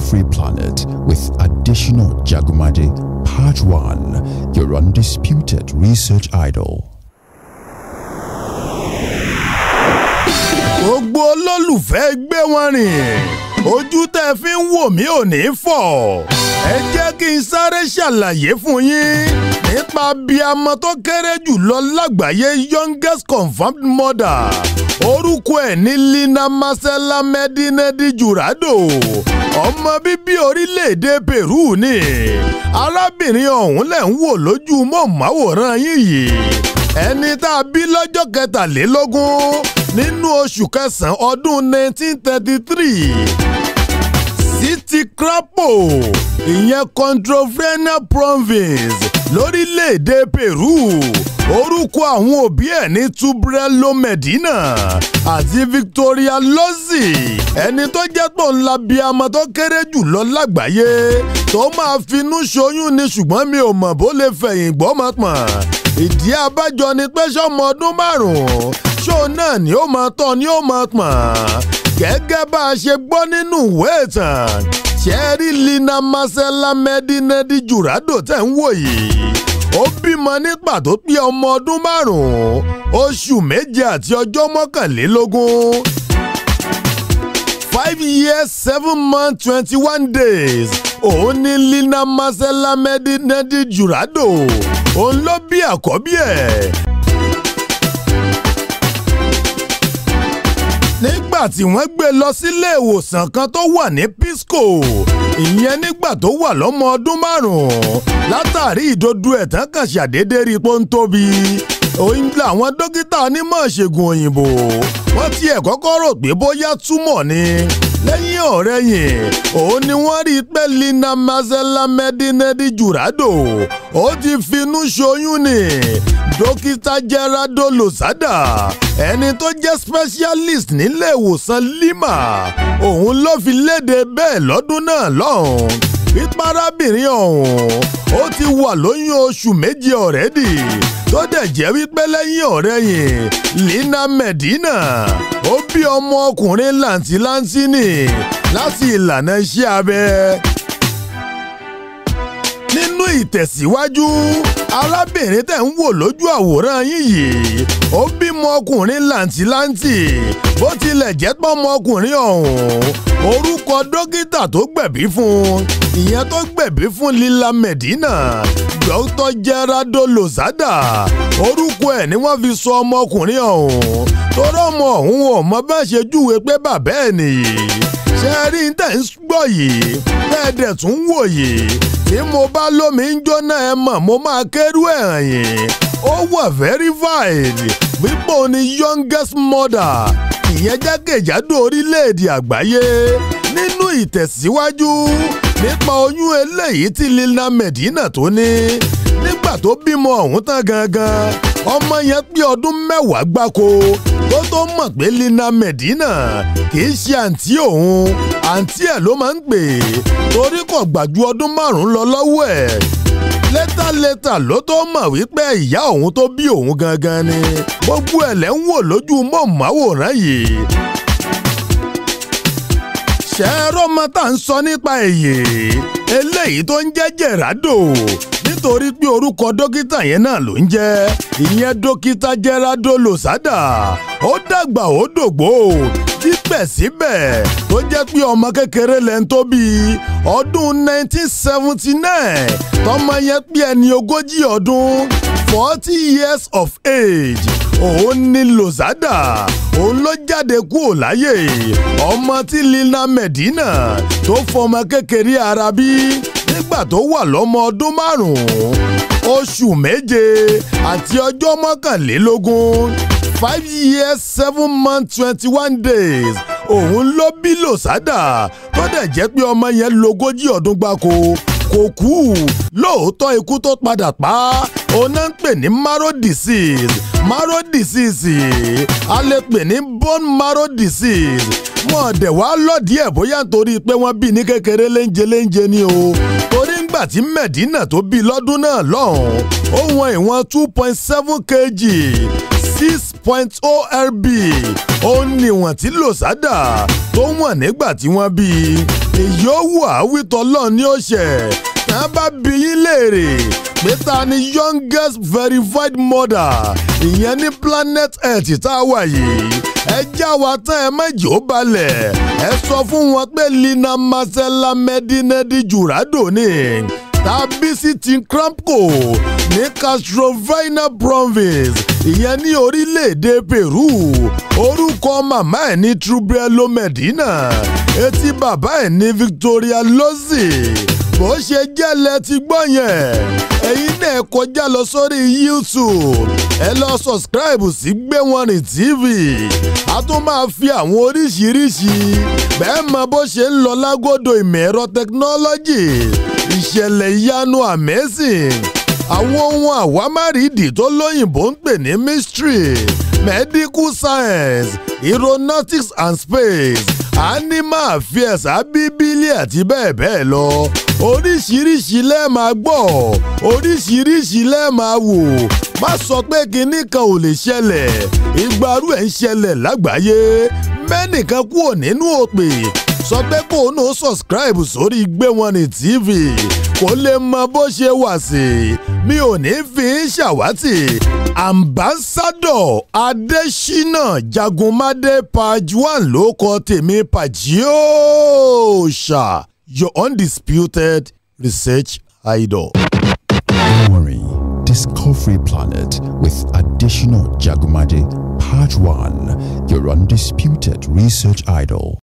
free planet with additional Jagumaje. Part 1 Your undisputed research idol. gbogbo olólùfẹ́ gbé wọn rìn ojú tẹ́ fi ń wò mí ò ní fọ́ ẹ jẹ́ kí n sáré ṣàlàyé fún yín nípa bí amọ tó kéré jù lọ lágbàáyé youngest confirmed mother orúkọ ẹ̀ ní Lina Marcela Medinedi Jurado ọmọ bíbí orílẹ̀-èdè Peru ni arábìnrin ọ̀hún lẹ̀ ń wò lójú mọ̀máwòrán yín yìí ẹni tá a bí lọ́jọ́ kẹtàlélógún nínú oṣù kẹsàn-án ọdún 1933 City Crapo ìyẹn Controverna province lórílẹ̀‐èdè Peru orúkọ àwọn òbí ẹ̀ ní Tubrelo Medina àti Victoria Lozzi ẹni tó jẹ́ tó ń la bí amọ tó kéré jù lọ lágbàáyé tó máa finú ṣoyún ni ṣùgbọ́n mi ò mọ̀ bó lè fẹ̀yìn gbọ́mọ pọ̀n ìdí abájọ ni pé sọ́mọ ọdún márùn-ún ṣó náà ni ó máa tọ́ ni ó máa pọ̀n gẹ́gẹ́ bá a ṣe gbọ́ nínú ìwé ìtàn ṣẹ́rí Lina Marcela Medinedi Jurado tẹ̀ ń wò yìí ó bímọ ní pàtó pé ọmọ ọdún márùn-ún oṣù méje àti ọjọ́ mọ́kànlélógún five years seven months twenty one days òun ni Lina Marcela Medinedi Jurado òun ló bí àkọ́bí ẹ̀. nígbà tí wọ́n gbé lọ sílé ìwòsàn kan tó wà ní Pisco ìyẹn nígbà tó wà lọ́mọ ọdún márùn-ún látàrí ìdodo ẹ̀tàn kan ṣàdédé rí pé ó ń tóbi òun làwọn dókítà onímọ̀ ṣègùn òyìnbó wọ́n tiẹ̀ kọ́kọ́ rò pé bóyá túmọ̀ ni lẹ́yìn ọ̀rẹ́yìn òun ni wọ́n rí i pé Lina Marcela Medinedi Jurado ó ti finú ṣoyún ni dókítà Gerardo Lozada ẹni tó jẹ́ specialist nílé ìwòsàn Lima òun ló fi léde bẹ́ẹ̀ lọ́dún náà lọ́hùn píparábìnrin ọ̀hún ó ti wà lóyún oṣù méje ọ̀rẹ́dì tó dẹ̀ jẹ́ wípé lẹ́yìn ọ̀rẹ́yìn Lina Medina ó bí ọmọ ọkùnrin làǹtìlanti ni láti ìlànà iṣẹ́ abẹ nínú ìtẹ̀síwájú arábìnrin tẹ̀ ń wò lójú àwòrán yín yìí ó bímọ ọkùnrin làǹtìlanti bó tilẹ̀ jẹ́ pọ́mọ ọkùnrin ọ̀hún orúkọ dókítà tó gbẹ̀bí fún ìyẹn tó gbẹ̀bí fún Lila Medina Dr. Gerardo Lozada orúkọ ẹ̀ ni wọ́n fi sọ ọmọkùnrin ọ̀hún torí ọmọ ọ̀hún ò mọ bá ṣe júwe pé bàbá ẹ̀ nìyí ṣe rí tẹ̀ ń gbọ́ yìí bẹ́ẹ̀ dẹ̀ tún wò yìí tí mo bá lómi ń jóná ẹ mọ̀ mo máa kérú ẹ̀ hàn yín ó wà verified wípé òun ni youngest mother ìyẹn jákèjádò orílẹ̀-èdè àgbáyé nínú ìtẹ̀síwájú nípa oyún eléyìí tí Lina Medina tó ní nígbà tó bímọ ọ̀hún tán gangan ọmọ yẹn pé ọdún mẹ́wàá gbáko tó tó mọ̀ pé Lina Medina kìí ṣe àǹtí òun àǹtí ẹ̀ ló máa ń pè torí kò gbà ju ọdún márùn-ún lọ lọ́wọ́ ẹ̀ létàlétà ló tó mọ̀ wípé ìyá òun tó bí òun gangan ni gbogbo ẹ̀ lẹ́ ń wò lójú mọ̀máwòrán yìí ṣẹ́ẹ́rọ́ ọmọ tá à ń sọ nípa èyí eléyìí tó ń jẹ́ Gerardo nítorí pé orúkọ dókítà yẹn náà ló ń jẹ́ ìyẹn dókítà Gerardo Lozada ó dàgbà ó dògbò síbẹ̀síbẹ̀ tó jẹ́ pé ọmọ kékeré lẹ́ń tó bí ọdún 1979 tọmọ yẹn pé ẹni ogójì ọdún forty years of age òun ni Lozada òun ló jáde kúrò láyé ọmọ tí Lina Medina tó fọmọ kékeré ara bí nígbà tó wà lọ́mọ ọdún márùn-ún oṣù méje àti ọjọ́ mọ́kànlélógún five years seven months twenty one days òun ló bí Lozada tó dẹ̀ jẹ́ pé ọmọ yẹn lógójì ọdún gbáko kò kú lóòótọ́ ikú tó padà pa òun náà ń pè ní marrow disease marrow disease a lè pè ní bone marrow disease wọn dẹ̀ wá lọ́ọ̀dí ẹ̀ bóyá nítorí pé wọ́n bí ní kékeré léńjẹ léńjẹ ni o torí ń nígbà tí Medina tó bí lọ́dún náà lọ́hùn ó wọn ìwọ̀n two point seven kg six point oh rb ó níwọ̀n tí lòsádà tó wọ̀n nígbà tí wọ́n bí èyí ó wù àwítọ́ lọ́ọ̀ ní òṣè tá a bá bí yín léèrè pé ta ni youngest verified mother ìyẹn ní planet earth tá a wà yìí ẹ já wa tán ẹ méjì ó balẹ̀ ẹ sọ fún wọn pé lina marcela medinedi jurado ni tàbí sí tincramco ní castrovina province ìyẹn ní orílẹ̀-èdè peru orúkọ màmá ẹ̀ ní trubrello medina etí bàbá ẹ̀ ní victoria lozzi bó ṣe jẹ́lẹ̀ ti gbọ́ yẹn ẹ̀yin náà kọjá lọ sórí youtube ẹ lọ subscribe sí Gbéwọ̀nrin TV a tún máa fi àwọn oríṣiríṣi bẹ́ẹ̀ mọ bó ṣe ń lọ lágọ́dọ̀ ìmọ̀ ẹ̀rọ technology ìṣẹ̀lẹ̀ ìyanu amazing àwọn ohun àwámárìdì tó lóyìnbó ń pè ní mystery medical science aeronautics and space animal affairs abíbílì àti bẹ́ẹ̀ bẹ́ẹ̀ lọ oríṣiríṣi lẹ́ẹ̀ máa gbọ́ oríṣiríṣi lẹ́ẹ̀ máa wò má sọ pé kinní kan ò lè ṣẹlẹ̀ ìgbàrú ẹ̀ ń ṣẹlẹ̀ lágbàáyé mẹ́nìkan kúrò nínú òpè sọ pé kó o náà subscribe sórí Gbéwọ̀nrin TV kó lè mọ bó ṣe wà sí mi ò ní fi ń ṣàwátì ambassadọ Adésínà Jagunmádé page one ló kọ tèmi Pàjíòòṣà your undisputed research idol. Gbéwọ̀nrin Discovery Planet with additional Jagumade Part 1, your undisputed research idol.